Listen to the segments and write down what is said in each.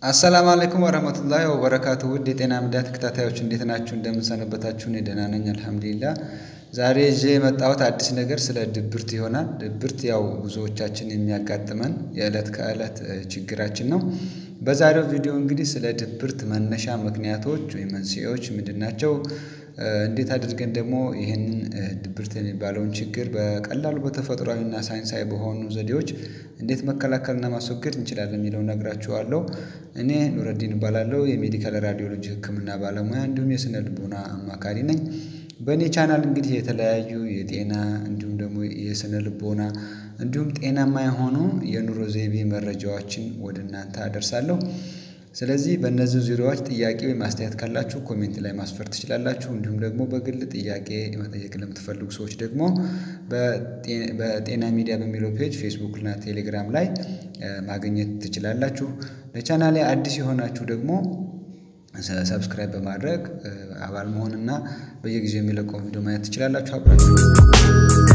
አሰላም አለይኩም ወረህመቱላሂ ወበረካቱ ውድ የጤና ሚዲያ ተከታታዮች እንዴት ናችሁ? እንደምንሰነበታችሁ? እኔ ደህና ነኝ አልሐምዱሊላህ። ዛሬ ይዤ የመጣሁት አዲስ ነገር ስለ ድብርት ይሆናል። ድብርት ያው ብዙዎቻችን የሚያጋጥመን የዕለት ከዕለት ችግራችን ነው። በዛሬው ቪዲዮ እንግዲህ ስለ ድብርት መነሻ ምክንያቶች ወይም መንስኤዎች ምንድን ናቸው? እንዴት አድርገን ደግሞ ይህንን ድብርት የሚባለውን ችግር በቀላሉ በተፈጥሯዊና ሳይንሳዊ በሆኑ ዘዴዎች እንዴት መከላከልና ማስወገድ እንችላለን የሚለውን ነግራችኋለሁ። እኔ ኑረዲን እባላለሁ የሜዲካል ራዲዮሎጂ ሕክምና ባለሙያ እንዲሁም የስነ ልቦና አማካሪ ነኝ። በእኔ ቻናል እንግዲህ የተለያዩ የጤና እንዲሁም ደግሞ የስነ ልቦና እንዲሁም ጤናማ የሆኑ የኑሮ ዘይቤ መረጃዎችን ወደ እናንተ አደርሳለሁ። ስለዚህ በእነዚህ ዙሪያዎች ጥያቄ ወይም አስተያየት ካላችሁ ኮሜንት ላይ ማስፈር ትችላላችሁ። እንዲሁም ደግሞ በግል ጥያቄ መጠየቅ ለምትፈልጉ ሰዎች ደግሞ በጤና ሚዲያ በሚለው ፔጅ ፌስቡክ እና ቴሌግራም ላይ ማግኘት ትችላላችሁ። ለቻናሌ አዲስ የሆናችሁ ደግሞ ሰብስክራይብ በማድረግ አባል መሆንና በየጊዜው የሚለቀው ቪዲዮ ማየት ትችላላችሁ። አብራችሁ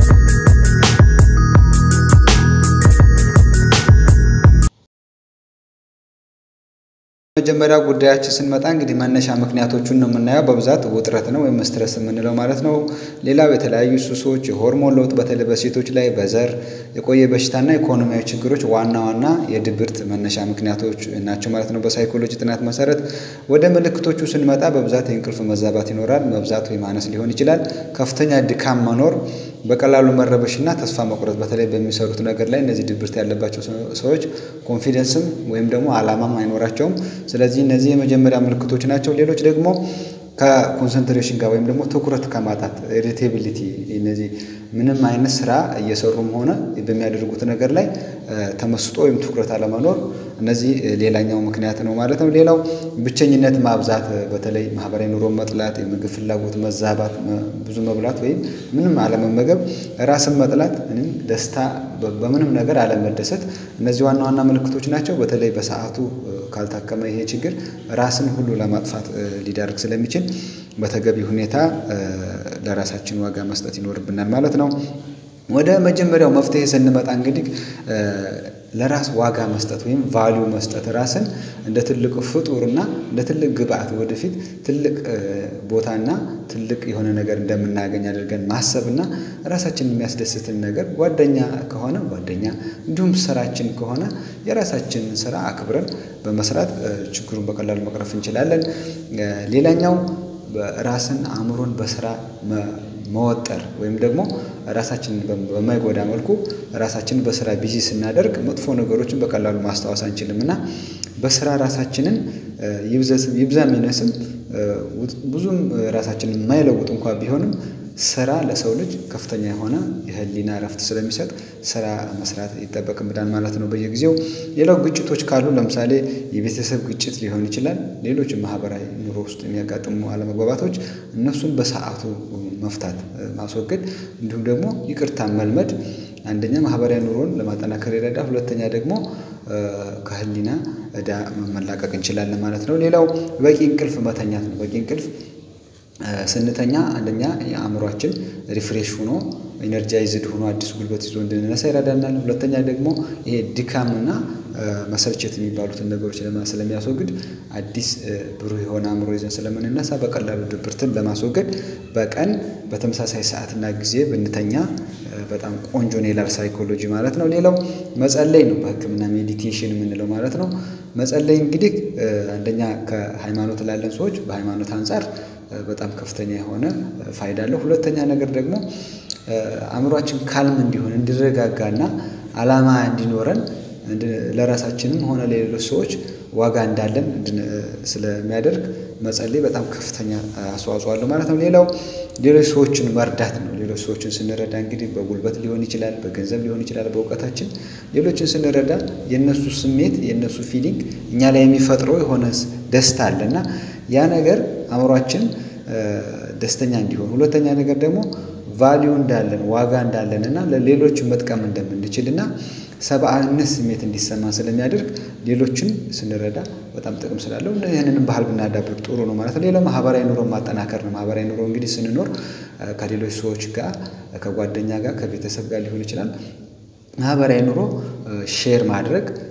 መጀመሪያ ጉዳያችን ስንመጣ እንግዲህ መነሻ ምክንያቶቹን ነው የምናየው። በብዛት ውጥረት ነው ወይም ስትረስ የምንለው ማለት ነው። ሌላው የተለያዩ ሱሶች፣ የሆርሞን ለውጥ በተለይ በሴቶች ላይ በዘር የቆየ በሽታና ኢኮኖሚያዊ ችግሮች ዋና ዋና የድብርት መነሻ ምክንያቶች ናቸው ማለት ነው። በሳይኮሎጂ ጥናት መሰረት ወደ ምልክቶቹ ስንመጣ በብዛት የእንቅልፍ መዛባት ይኖራል። መብዛት ወይ ማነስ ሊሆን ይችላል። ከፍተኛ ድካም መኖር፣ በቀላሉ መረበሽና ተስፋ መቁረጥ በተለይ በሚሰሩት ነገር ላይ እነዚህ ድብርት ያለባቸው ሰዎች ኮንፊደንስም ወይም ደግሞ አላማም አይኖራቸውም። ስለዚህ እነዚህ የመጀመሪያ ምልክቶች ናቸው። ሌሎች ደግሞ ከኮንሰንትሬሽን ጋር ወይም ደግሞ ትኩረት ከማጣት ኢሪቴቢሊቲ፣ እነዚህ ምንም አይነት ስራ እየሰሩም ሆነ በሚያደርጉት ነገር ላይ ተመስጦ ወይም ትኩረት አለመኖር፣ እነዚህ ሌላኛው ምክንያት ነው ማለት ነው። ሌላው ብቸኝነት ማብዛት፣ በተለይ ማህበራዊ ኑሮ መጥላት፣ የምግብ ፍላጎት መዛባት፣ ብዙ መብላት ወይም ምንም አለመመገብ፣ ራስን መጥላት፣ ደስታ በምንም ነገር አለመደሰት፣ እነዚህ ዋና ዋና ምልክቶች ናቸው። በተለይ በሰዓቱ ካልታከመ ይሄ ችግር ራስን ሁሉ ለማጥፋት ሊዳርግ ስለሚችል በተገቢ ሁኔታ ለራሳችን ዋጋ መስጠት ይኖርብናል ማለት ነው። ወደ መጀመሪያው መፍትሄ ስንመጣ እንግዲህ ለራስ ዋጋ መስጠት ወይም ቫሊዩ መስጠት ራስን እንደ ትልቅ ፍጡርና እንደ ትልቅ ግብአት ወደፊት ትልቅ ቦታና ትልቅ የሆነ ነገር እንደምናገኝ አድርገን ማሰብና ራሳችን የሚያስደስትን ነገር ጓደኛ ከሆነ ጓደኛ እንዲሁም ስራችን ከሆነ የራሳችንን ስራ አክብረን በመስራት ችግሩን በቀላሉ መቅረፍ እንችላለን። ሌላኛው ራስን አእምሮን በስራ መወጠር ወይም ደግሞ ራሳችንን በማይጎዳ መልኩ ራሳችንን በስራ ቢዚ ስናደርግ መጥፎ ነገሮችን በቀላሉ ማስታወስ አንችልም እና በስራ ራሳችንን ይብዛም ይነስም ብዙም ራሳችንን የማይለውጥ እንኳ ቢሆንም ስራ ለሰው ልጅ ከፍተኛ የሆነ የህሊና እረፍት ስለሚሰጥ ስራ መስራት ይጠበቅብናል ማለት ነው በየጊዜው። ሌላው ግጭቶች ካሉ ለምሳሌ የቤተሰብ ግጭት ሊሆን ይችላል። ሌሎች ማህበራዊ ኑሮ ውስጥ የሚያጋጥሙ አለመግባባቶች እነሱን በሰዓቱ መፍታት ማስወገድ፣ እንዲሁም ደግሞ ይቅርታ መልመድ አንደኛ ማህበራዊ ኑሮን ለማጠናከር ይረዳል። ሁለተኛ ደግሞ ከህሊና እዳ መላቀቅ እንችላለን ማለት ነው። ሌላው በቂ እንቅልፍ መተኛት ነው። በቂ እንቅልፍ ስንተኛ አንደኛ የአእምሯችን ሪፍሬሽ ሆኖ ኢነርጃይዝድ ሆኖ አዲስ ጉልበት ይዞ እንድንነሳ ይረዳናል። ሁለተኛ ደግሞ ይሄ ድካምና መሰልቸት የሚባሉትን ነገሮች ስለሚያስወግድ አዲስ ብሩህ የሆነ አእምሮ ይዘን ስለምንነሳ በቀላሉ ድብርትን ለማስወገድ በቀን በተመሳሳይ ሰዓትና ጊዜ ብንተኛ በጣም ቆንጆ ነው ይላል ሳይኮሎጂ ማለት ነው። ሌላው መጸለይ ነው። በሕክምና ሜዲቴሽን የምንለው ማለት ነው። መጸለይ እንግዲህ አንደኛ ከሃይማኖት ላለን ሰዎች በሃይማኖት አንጻር በጣም ከፍተኛ የሆነ ፋይዳ አለው። ሁለተኛ ነገር ደግሞ አእምሯችን ካልም እንዲሆን እንዲረጋጋና አላማ እንዲኖረን ለራሳችንም ሆነ ለሌሎች ሰዎች ዋጋ እንዳለን ስለሚያደርግ መጸለይ በጣም ከፍተኛ አስተዋጽኦ አለው ማለት ነው። ሌላው ሌሎች ሰዎችን መርዳት ነው። ሌሎች ሰዎችን ስንረዳ እንግዲህ በጉልበት ሊሆን ይችላል፣ በገንዘብ ሊሆን ይችላል፣ በእውቀታችን ሌሎችን ስንረዳ የእነሱ ስሜት የእነሱ ፊሊንግ እኛ ላይ የሚፈጥረው የሆነ ደስታ አለ እና ያ ነገር አእምሯችን ደስተኛ እንዲሆን፣ ሁለተኛ ነገር ደግሞ ቫሊዩ እንዳለን ዋጋ እንዳለን እና ለሌሎች መጥቀም እንደምንችል እና ሰብአዊነት ስሜት እንዲሰማን ስለሚያደርግ ሌሎችን ስንረዳ በጣም ጥቅም ስላለው ይህንንም ባህል ብናዳብር ጥሩ ነው ማለት ነው። ሌላው ማህበራዊ ኑሮ ማጠናከር ነው። ማህበራዊ ኑሮ እንግዲህ ስንኖር ከሌሎች ሰዎች ጋር ከጓደኛ ጋር ከቤተሰብ ጋር ሊሆን ይችላል ማህበራዊ ኑሮ ሼር ማድረግ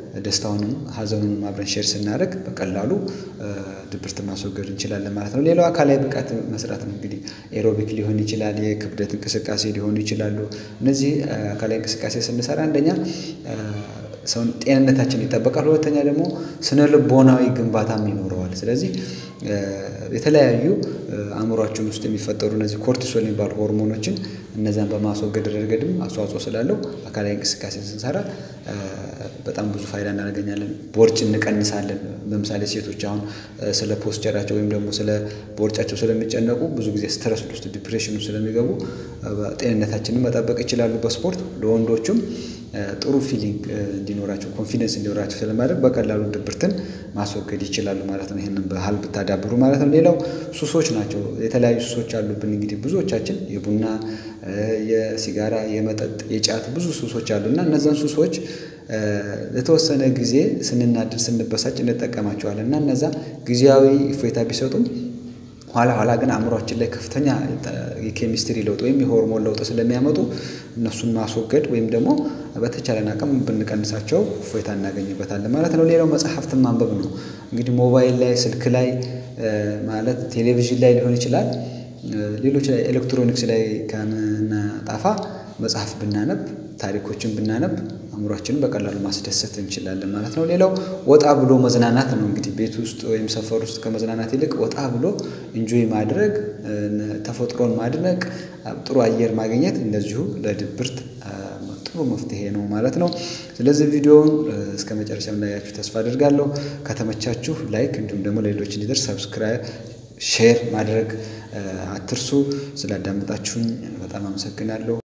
ደስታውንም ሀዘኑንም አብረን ሼር ስናደርግ በቀላሉ ድብርትን ማስወገድ እንችላለን ማለት ነው። ሌላው አካላዊ ብቃት መስራት ነው። እንግዲህ ኤሮቢክ ሊሆን ይችላል፣ የክብደት እንቅስቃሴ ሊሆኑ ይችላሉ። እነዚህ አካላዊ እንቅስቃሴ ስንሰራ አንደኛ ሰውን ጤንነታችን ይጠበቃል። ሁለተኛ ደግሞ ስነ ልቦናዊ ግንባታም ይኖረዋል። ስለዚህ የተለያዩ አእምሯችን ውስጥ የሚፈጠሩ እነዚህ ኮርቲሶል የሚባሉ ሆርሞኖችን እነዛን በማስወገድ ረገድም አስተዋጽኦ ስላለው አካላዊ እንቅስቃሴ ስንሰራ በጣም ብዙ ፋይዳ እናገኛለን። ቦርጭ እንቀንሳለን። ለምሳሌ ሴቶች አሁን ስለ ፖስቸራቸው ወይም ደግሞ ስለ ቦርጫቸው ስለሚጨነቁ ብዙ ጊዜ ስትረስ ውስጥ ዲፕሬሽን ውስጥ ስለሚገቡ ጤንነታችንን መጠበቅ ይችላሉ በስፖርት ለወንዶቹም ጥሩ ፊሊንግ እንዲኖራቸው ኮንፊደንስ እንዲኖራቸው ስለማድረግ በቀላሉ ድብርትን ማስወገድ ይችላሉ ማለት ነው። ይህንን ባህል ብታዳብሩ ማለት ነው። ሌላው ሱሶች ናቸው። የተለያዩ ሱሶች አሉብን። እንግዲህ ብዙዎቻችን የቡና፣ የሲጋራ፣ የመጠጥ፣ የጫት ብዙ ሱሶች አሉ እና እነዛን ሱሶች ለተወሰነ ጊዜ ስንናድድ፣ ስንበሳጭ እንጠቀማቸዋለን እና እነዛ ጊዜያዊ እፎይታ ቢሰጡም ኋላ ኋላ ግን አእምሯችን ላይ ከፍተኛ የኬሚስትሪ ለውጥ ወይም የሆርሞን ለውጥ ስለሚያመጡ እነሱን ማስወገድ ወይም ደግሞ በተቻለን አቅም ብንቀንሳቸው እፎይታ እናገኝበታለን ማለት ነው። ሌላው መጽሐፍትን ማንበብ ነው። እንግዲህ ሞባይል ላይ ስልክ ላይ ማለት ቴሌቪዥን ላይ ሊሆን ይችላል። ሌሎች ላይ ኤሌክትሮኒክስ ላይ ከምናጠፋ መጽሐፍ ብናነብ ታሪኮችን ብናነብ አእምሯችንን በቀላሉ ማስደሰት እንችላለን ማለት ነው። ሌላው ወጣ ብሎ መዝናናት ነው። እንግዲህ ቤት ውስጥ ወይም ሰፈር ውስጥ ከመዝናናት ይልቅ ወጣ ብሎ ኢንጆይ ማድረግ፣ ተፈጥሮን ማድነቅ፣ ጥሩ አየር ማግኘት እንደዚሁ ለድብርት ጥሩ መፍትሄ ነው ማለት ነው። ስለዚህ ቪዲዮውን እስከ መጨረሻ እንዳያችሁ ተስፋ አድርጋለሁ። ከተመቻችሁ ላይክ እንዲሁም ደግሞ ለሌሎች እንዲደርስ ሰብስክራይብ ሼር ማድረግ አትርሱ። ስላዳመጣችሁኝ በጣም አመሰግናለሁ።